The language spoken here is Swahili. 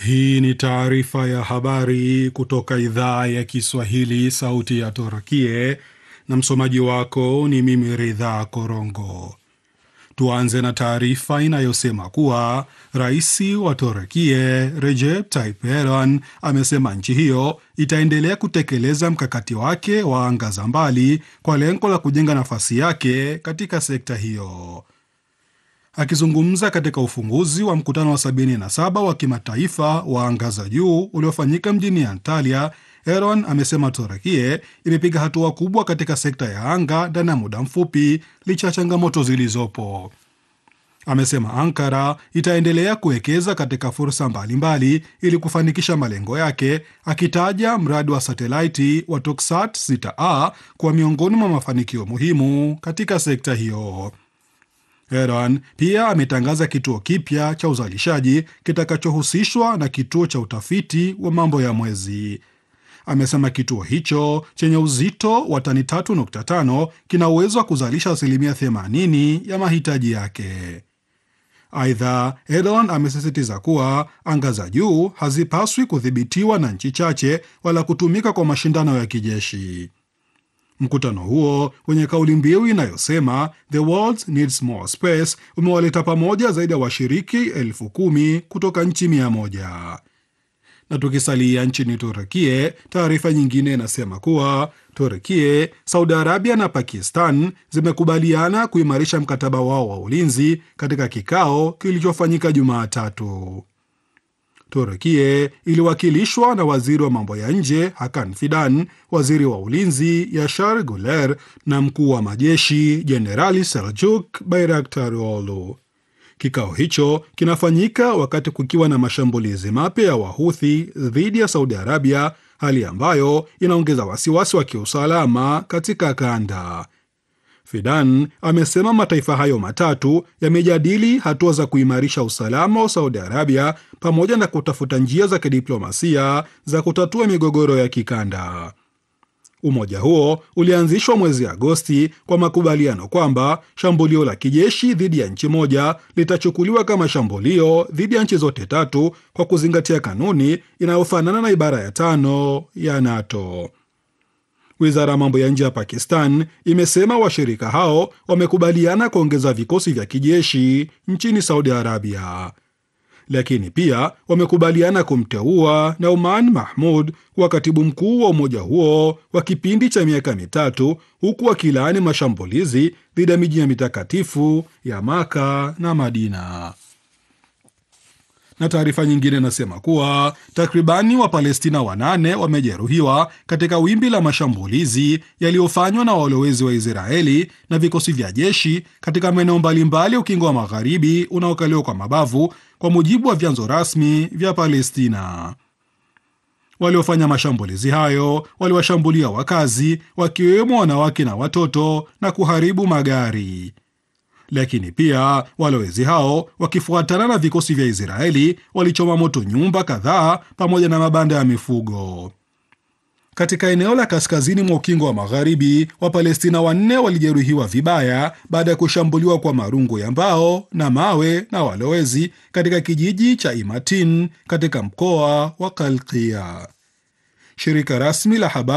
Hii ni taarifa ya habari kutoka idhaa ya Kiswahili, sauti ya Turkie, na msomaji wako ni mimi Ridha Korongo. Tuanze na taarifa inayosema kuwa rais wa Turkie Recep Tayyip Erdogan amesema nchi hiyo itaendelea kutekeleza mkakati wake wa anga za mbali kwa lengo la kujenga nafasi yake katika sekta hiyo. Akizungumza katika ufunguzi wa mkutano wa 77 wa kimataifa wa anga za juu uliofanyika mjini Antalya, Erdogan amesema Turekie imepiga hatua kubwa katika sekta ya anga ndani ya muda mfupi licha ya changamoto zilizopo. Amesema Ankara itaendelea kuwekeza katika fursa mbalimbali ili kufanikisha malengo yake, akitaja mradi wa satelaiti wa Toksat 6a kuwa miongoni mwa mafanikio muhimu katika sekta hiyo. Erdogan pia ametangaza kituo kipya cha uzalishaji kitakachohusishwa na kituo cha utafiti wa mambo ya mwezi. Amesema kituo hicho chenye uzito wa tani 3.5 kina uwezo wa kuzalisha asilimia 80 ya mahitaji yake. Aidha, Erdogan amesisitiza kuwa anga za juu hazipaswi kudhibitiwa na nchi chache wala kutumika kwa mashindano ya kijeshi. Mkutano huo wenye kauli mbiu inayosema the world needs more space umewaleta pamoja zaidi ya washiriki elfu kumi kutoka nchi mia moja. Na tukisalia nchini Turekie, taarifa nyingine inasema kuwa Turekie, Saudi Arabia na Pakistan zimekubaliana kuimarisha mkataba wao wa ulinzi katika kikao kilichofanyika Jumatatu. Turekie iliwakilishwa na waziri wa mambo ya nje Hakan Fidan, waziri wa ulinzi Yashar Guler na mkuu wa majeshi Jenerali Seljuk Bayraktaroglu. Kikao hicho kinafanyika wakati kukiwa na mashambulizi mapya ya Wahuthi dhidi ya Saudi Arabia, hali ambayo inaongeza wasiwasi wa kiusalama katika kanda. Fidan amesema mataifa hayo matatu yamejadili hatua za kuimarisha usalama wa Saudi Arabia pamoja na kutafuta njia za kidiplomasia za kutatua migogoro ya kikanda. Umoja huo ulianzishwa mwezi Agosti kwa makubaliano kwamba shambulio la kijeshi dhidi ya nchi moja litachukuliwa kama shambulio dhidi ya nchi zote tatu kwa kuzingatia kanuni inayofanana na ibara ya tano ya NATO. Wizara ya mambo ya nje ya Pakistan imesema washirika hao wamekubaliana kuongeza vikosi vya kijeshi nchini Saudi Arabia, lakini pia wamekubaliana kumteua Nauman Mahmud kuwa katibu mkuu wa umoja huo wa kipindi cha miaka mitatu, huku wakilaani mashambulizi dhidi ya miji ya mitakatifu ya Maka na Madina na taarifa nyingine inasema kuwa takribani Wapalestina wanane wamejeruhiwa katika wimbi la mashambulizi yaliyofanywa na walowezi wa Israeli na vikosi vya jeshi katika maeneo mbalimbali ya ukingo wa magharibi unaokaliwa kwa mabavu, kwa mujibu wa vyanzo rasmi vya Palestina. Waliofanya mashambulizi hayo waliwashambulia wakazi, wakiwemo wanawake na watoto na kuharibu magari lakini pia walowezi hao wakifuatana na vikosi vya Israeli walichoma moto nyumba kadhaa pamoja na mabanda ya mifugo katika eneo la kaskazini mwa ukingo wa magharibi. Wapalestina wanne walijeruhiwa vibaya baada ya kushambuliwa kwa marungu ya mbao na mawe na walowezi katika kijiji cha Imatin katika mkoa wa Kalkia. Shirika rasmi la habari